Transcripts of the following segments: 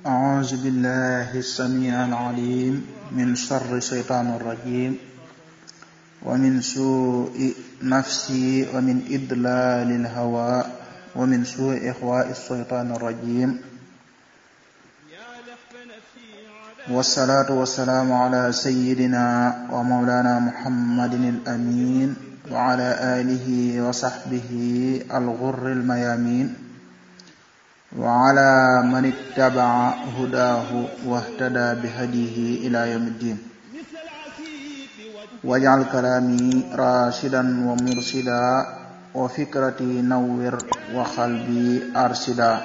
أعوذ بالله السميع العليم من شر الشيطان الرجيم ومن سوء نفسي ومن إضلال الهوى ومن سوء إخواء الشيطان الرجيم والصلاة والسلام على سيدنا ومولانا محمد الأمين وعلى آله وصحبه الغر الميامين وعلى من اتبع هداه واهتدى بهديه إلى يوم الدين واجعل كلامي راشدا ومرشدا وفكرتي نور وقلبي أرشدا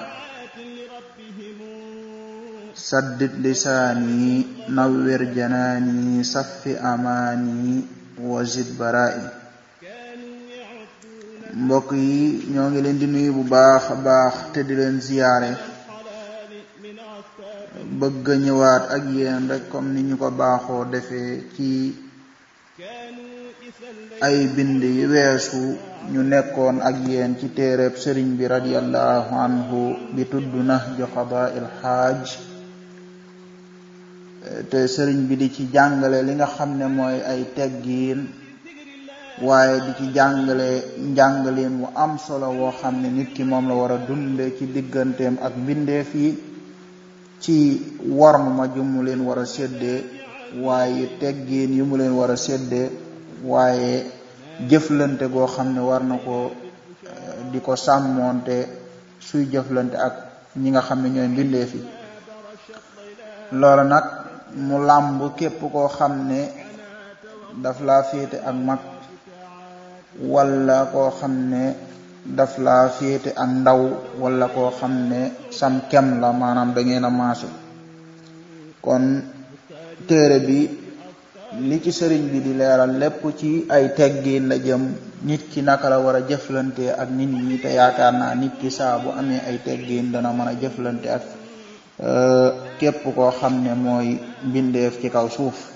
سدد لساني نور جناني صف أماني وزد برائي mbokk yi ñoo ngi leen di nuyu bu baax a baax te di leen ziyaare bëgg a ñëwaat ak yéen rek comme ni ñu ko baaxoo defee ci ay bind yu weesu ñu nekkoon ak yéen ci téereb sëriñ bi radiyallahu anhu bi tudd Nahju Qadaa'il Haaj te sëriñ bi di ci jàngale li nga xam ne mooy ay teggiin waaye di ci jàngale njàngaleen wu am solo woo xam ne nit ki moom la war a dunde ci digganteem ak mbindeef yi ci worm ma ju mu leen war a séddee waaye teggiin yu mu leen war a séddee waaye jëflante goo xam ne war na ko di ko sàmmoonte suy jëflante ak ñi nga xam ne ñooy mbindeef yi loolu nag mu làmb képp koo xam ne daf laa féete ak mag wala koo xam ne daf laa féete ak ndaw wala koo xam ne sam kem la maanaam da ngeen a maase kon téere bi li ci sëriñ bi di leeral lépp ci ay teggiin la jëm nit ki naka la war a jëflante ak nit ñi te yaakaar naa nit ki saa bu amee ay teggiin dana mën a jëflante ak képp koo xam ne mooy mbindeef ci kaw suuf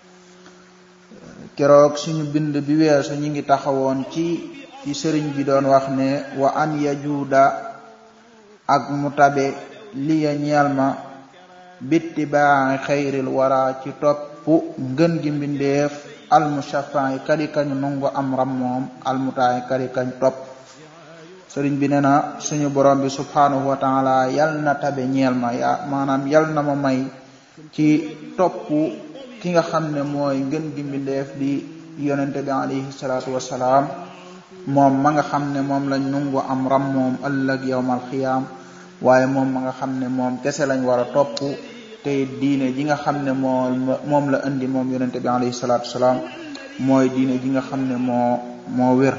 keroog suñu bind bi weesu ñu ngi taxawoon ci ci sëriñ bi doon wax ne wa an yajuuda ak mu tabe liya ñeel ma bittibaa'i xayril wara ci topp ngën gi mbindeef almushaffa'i kadi kañu nungu am ram moom almutaa'i kadi kañ topp sëriñ bi ne na suñu borom bi subhanahu wa taala yal na tabe ñeel ma ya maanaam yal na ma may ci topp ki nga xam ne mooy ngën gi mbindeef di yonente bi alayhi salaatu wassalaam moom ma nga xam ne moom lañ nungu am ram moom ëllëg yowmal xiyaam waaye moom ma nga xam ne moom kese lañ war a topp te diine ji nga xam ne moo moom la indi moom yonente bi alayhi salaatu wassalaam mooy diine ji nga xam ne moo moo wér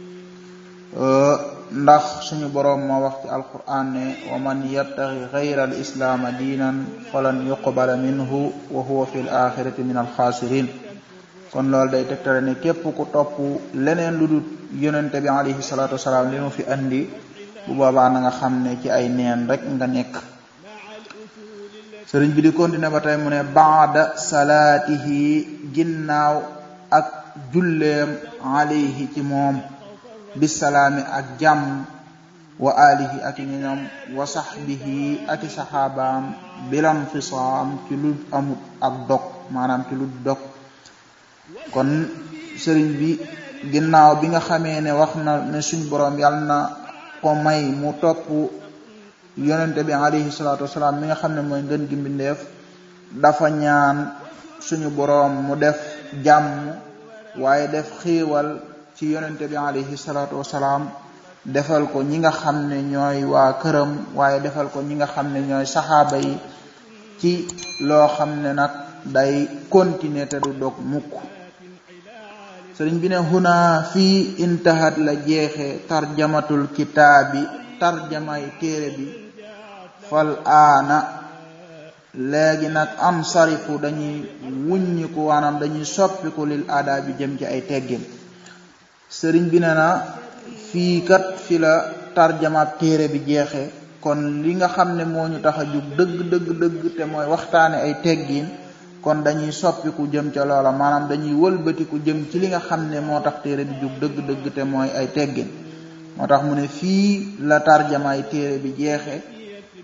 ndax suñu boroom moo wax ci alquran ne wa man yabtaxi xayra al islaama diinan falan yuqbala minhu wa huwa fi l axirati min alxaasirin kon loolu day tegtale ne képp ku topp leneen lu dul yonente bi alayhi salatu wasalaam li mu fi andi bu boobaa na nga xam ne ci ay neen rek nga nekk sëriñ bi di continuer ba tey mu ne baada salaatihi ginnaaw ak julleem alayhi ci moom bisalaami ak jàmm wa alihi ak i ñoom wa sahbihi ak i saxaabaam bilam fisaam ci lu amut ak dog maanaam ci lu dog kon sëriñ bi ginnaaw bi nga xamee ne wax na ne suñ boroom yàlla na ko may mu topp yonente bi alayhi salaatu wasalaam mi nga xam ne mooy ngën gi mbindeef dafa ñaan suñu boroom mu def jàmm waaye def xiiwal ci yonente bi alayhi salaatu wasalaam defal ko ñi nga xam ne ñooy waa këram waaye defal ko ñi nga xam ne ñooy saxaaba yi ci loo xam ne nag day continuer te du dog mukk sëriñ bi ne huna fii intahat la jeexe tarjamatul kitaabi tarjamay téere bi fal aana léegi nag am sarifu dañuy wuññiku waanaam dañuy soppiku lil aada bi jëm ci ay teggin sëriñ bi ne na fii kat fi la tarjamaab téere bi jeexe kon li nga xam ne moo ñu tax a jug dëgg dëgg dëgg te mooy waxtaane ay teggiin kon dañuy soppiku jëm ca loola maanaam dañuy wëlbatiku jëm ci li nga xam ne moo tax téere bi jug dëgg dëgg te mooy ay teggin moo tax mu ne fii la tarjamaay téere bi jeexe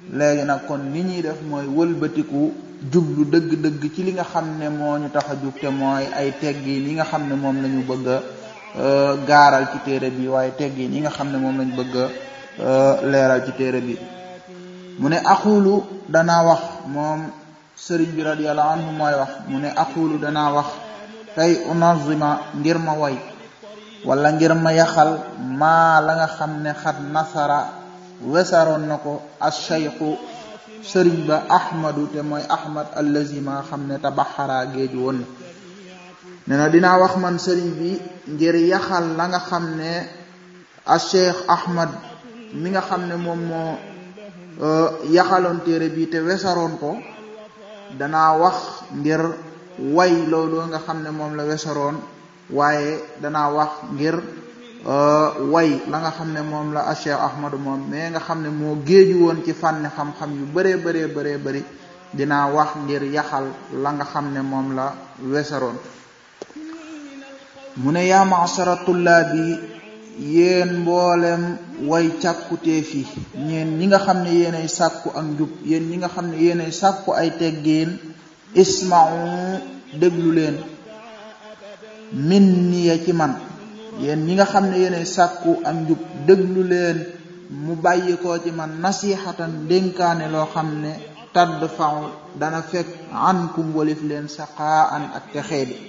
léegi nag kon li ñuy def mooy wëlbatiku jublu dëgg-dëgg ci li nga xam ne moo ñu tax a jub te mooy ay teggiin yi nga xam ne moom la ñu bëgg a gaaral ci téere bi waaye teggiin yi nga xam ne moom lañ bëgg a leeral ci téere bi mu ne axulu danaa wax moom sëriñ bi radiyallahu anhu mooy wax mu ne aqulu danaa wax tey unazima ngir ma way wala ngir ma yaxal maa la nga xam ne xat nasara wesaroon na ko ash-shaykhu sëriñ ba ahmadu te mooy ahmad allazi ma xam ne tabaxara géeju woon na ne na dinaa wax man sëriñ bi ngir yaxal la nga xam ne ash-shaykh ahmad mi nga xam ne moom moo yaxaloon téere bi te wesaroon ko danaa wax ngir way loolu nga xam ne moom la wesaroon waaye danaa wax ngir way la nga xam ne moom la Cheikh Ahmadu moom mais nga xam ne moo géeju woon ci fànni xam-xam yu bëree bëree bëree bëri dinaa wax ngir yaxal la nga xam ne moom la wesaroon mu ne yaa ma'shara tullaabi yéen mboolem way càkkutee fi ñeen ñi nga xam ne yéenay sàkku ak njub yéen ñi nga xam ne yéenay sàkku ay teggiin isma'u déglu leen min niya ci man yéen ñi nga xam ne yéenay sàkku ak njub déglu leen mu bàyyi ko ci man nasihatan dénkaane loo xam ne tadd faw dana fekk ankum walif leen saqaan ak texee bi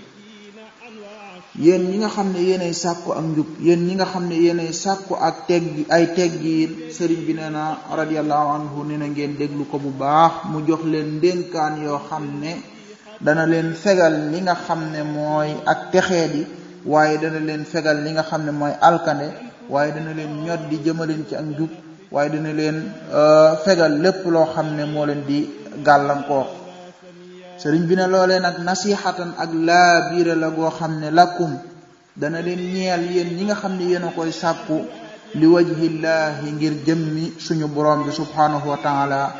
yéen ñi nga xam ne yéenay sàkku ak njub yéen ñi nga xam ne yéenay sàkku ak tegg ay teggiin sëriñ bi nee na radiyallahu anhu nee na ngeen déglu ko bu baax mu jox leen ndénkaan yoo xam ne dana leen fegal li nga xam ne mooy ak texee di waaye dana leen fegal li nga xam ne mooy alkande waaye dana leen ñod di jëmaleen ci ak njub waaye dana leen fegal lépp loo xam ne moo leen di gàllankoor sëriñ bi ne loolee nag nasihatan ak laa biire la goo xam ne lakum dana leen ñeel yéen ñi nga xam ne yéen a koy sàkku li wajhillahi ngir jëmmi suñu borom bi subhanahu wa taala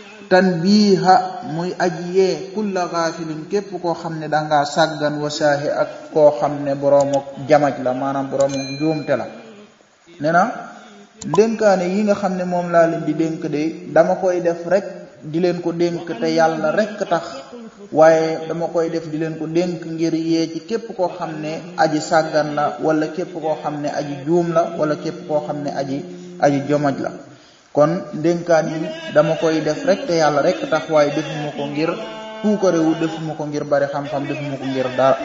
tanbiha muy aji yee kulla gaafilin képp koo xam ne dangaa sàggan wasaahi ak koo xam ne boroomu jamaj la maanaam boroomu njuumte la nee na dénkaane yi nga xam ne moom laa leen di dénk de dama koy def rek di leen ko dénk te yàlla rek tax waaye dama koy def di leen ko dénk ngir yee ci képp koo xam ne aji sàggan la wala képp koo xam ne aji juum la wala képp koo xam ne aji aji jomaj la kon ndénkaan yi dama koy def rek te yàlla rek tax waaye defuma ko ngir puukarewu defuma ko ngir bari xam-xam defuma ko ngir dara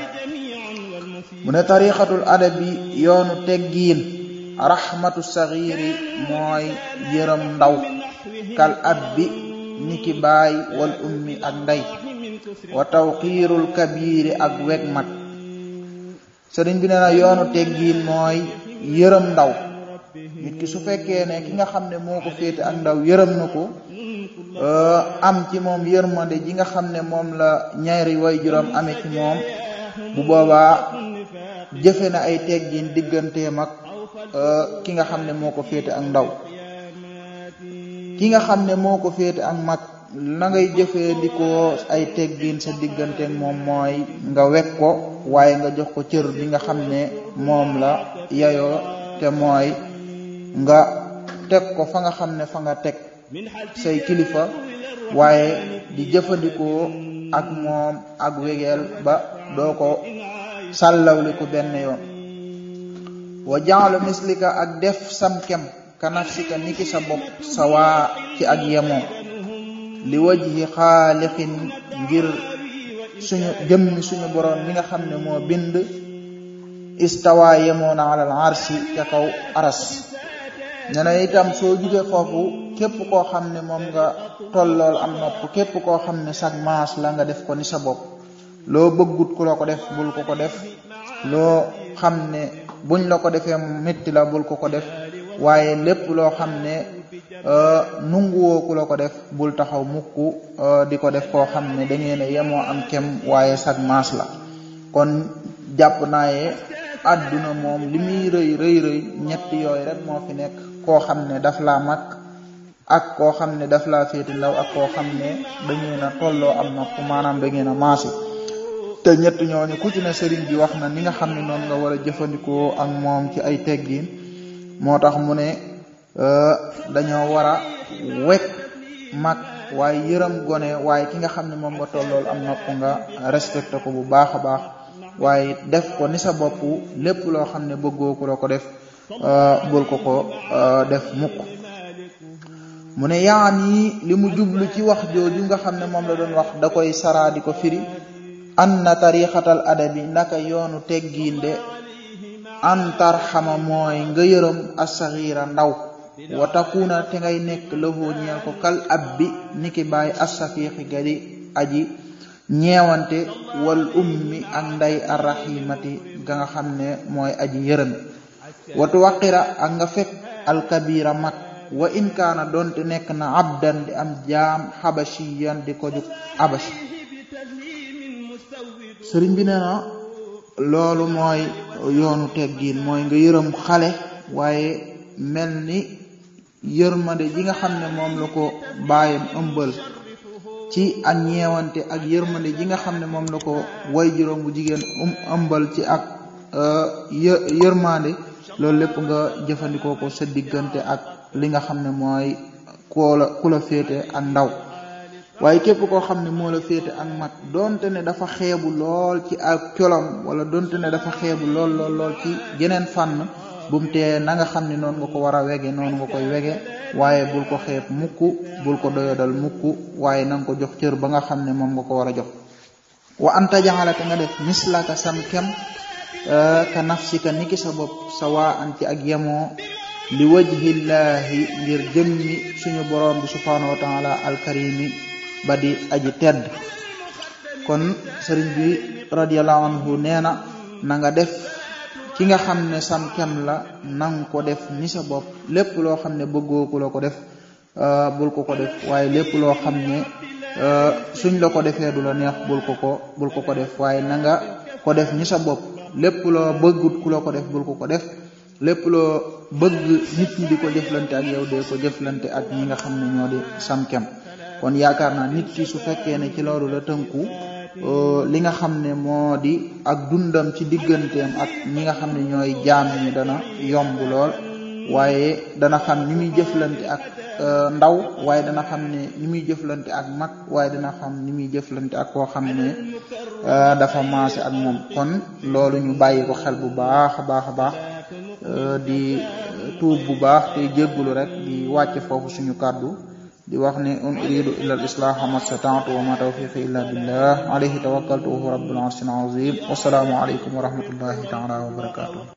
mu ne tariqatul adabi yoonu teggiin rahmatu saxiiri mooy yërëm ndaw kal abbi niki baay wal ummi ak ndey wa tawqiirul kabiiri ak weg mat sëriñ bi nee na yoonu teggiin mooy yërëm ndaw nit ki su fekkee ne ki nga xam ne moo ko féete ak ndaw yërëm na ko am ci moom yërmande ji nga xam ne moom la ñaari way juróom amee ci moom bu boobaa jëfe na ay teggin digganteem ak ki nga xam ne moo ko féete ak ndaw ki nga xam ne moo ko féete ak mag na ngay jëfandikoo ay teggin sa diggante ak moom mooy nga wekk ko waaye nga jox ko cër bi nga xam ne moom la yayoo te mooy nga teg ko fa nga xam ne fa nga teg say kilifa waaye di jëfandikoo ak moom ak wegeel ba doo ko sàllawli ko benn yoon wa jaalu mislika ak def sam kem ka nafsika niki sa bopp sa waa ci ak yemoo li wajhi xaalixin ngir suñu jëmmi suñu boroom mi nga xam ne moo bind istawa yemoo na alal arsi ca kaw aras ne na itam soo jugee foofu képp koo xam ne moom nga tollool am nopp képp koo xam ne sag maas la nga def ko ni sa bopp loo bëggut ku la ko def bul ko ko def loo xam ne buñ la ko defee métti la bul ko ko def waaye lépp loo xam ne nunguwoo ku la ko def bul taxaw mukk di ko def koo xam ne da ngeen a yemoo am kem waaye sag maas la kon jàpp naaye àdduna moom li muy rëy rëy rëy ñett yooyu rek moo fi nekk koo xam ne daf laa mag ak koo xam ne daf laa féeti ndaw ak koo xam ne da ngeen a tolloo am nopp maanaam da ngeen a maasu te ñett ñooñu ku ci ne sëriñ bi wax na ni nga xam ne noonu nga war a jëfandikoo ak moom ci ay teggin moo tax mu ne dañoo war a wekk mag waaye yërëm gone waaye ki nga xam ne moom nga tollool am nopp nga respecté ko bu baax a baax waaye def ko ni sa bopp lépp loo xam ne bëggoo ko la ko def bul ko ko def mukk mu ne yaan yi li mu jublu ci wax jooju nga xam ne moom la doon wax da koy saraa di ko firi an na tarixatal adabi naka yoonu teggiinde an tarxama mooy nga yërëm assaxiira ndaw wa takuna te ngay nekk lahu ñeel ko kal ab bi niki bàyyi assafiixi gadi aji ñeewante wal ummi ak nday arrahimati ga nga xam ne mooy aji yërëm watu waqira ak nga fekk alkabira mag wa in kaana doonte nekk na abdan di am jaam xabashiyan di ko jug abashi sëriñ bi nee na loolu mooy yoonu teggiin mooy nga yërëm xale waaye mel ni yërmande ji nga xam ne moom la ko bàyyam ëmbal ci ak ñeewante ak yërmande ji nga xam ne moom la ko way juróom bu jigéen um ëmbal ci ak yërmande loolu lépp nga jëfandikoo ko sa diggante ak li nga xam ne mooy koo la ku la féete ak ndaw waaye képp koo xam ne moo la féete ak mag donte ne dafa xeebu lool ci ak colom wala donte ne dafa xeebu lool lool lool ci geneen fànn bu mu tee na nga xam ne noonu nga ko war a wege noonu nga koy wege waaye bul ko xeeb mukk bul ko doyodal mukk waaye na nga ko jox cër ba nga xam ne moom nga ko war a jox wa anta jaxalate nga def mislaka sam kem ka nafsika niki sa bopp sa waa an ci ak yemoo li wajhillaahi ngir jëmmi suñu borom bi subhanahu wa taala alkarimi ba di aji tedd kon sëriñ bi radiallahu anhu nee na na nga def ki nga xam ne sam kem la nang ko def ni sa bopp lépp loo xam ne bëggoo ku la ko def bul ko ko def waaye lépp loo xam ne suñ la ko defee du la neex bul ko ko bul ko ko def waaye na nga ko def ni sa bopp lépp loo bëggut ku la ko def bul ko ko def lépp loo bëgg nit ñi di ko jëflante ak yow dee ko jëflante ak ñi nga xam ne ñoo di sam kem kon yaakaar naa nit ki su fekkee ne ci loolu la tënku li nga xam ne moo di ak dundam ci digganteem ak ñi nga xam ne ñooy jaam ñi dana yomb lool waaye dana xam ni muy jëflante ak ndaw waaye dana xam ne ni muy jëflante ak mag waaye dana xam ni muy jëflante ak koo xam ne dafa maase ak moom kon loolu ñu bàyyi ko xel bu baax a baax a baax di tuub bu baax te jéggulu rek di wàcce foofu suñu kàddu di wax ne un uridu illa al islaha ma stata'tu wa ma tawfiqi illa billah alayhi tawakkaltu wa huwa rabbul arshil azim wasalaamu alaykum wa rahmatullahi taala wa barakatuh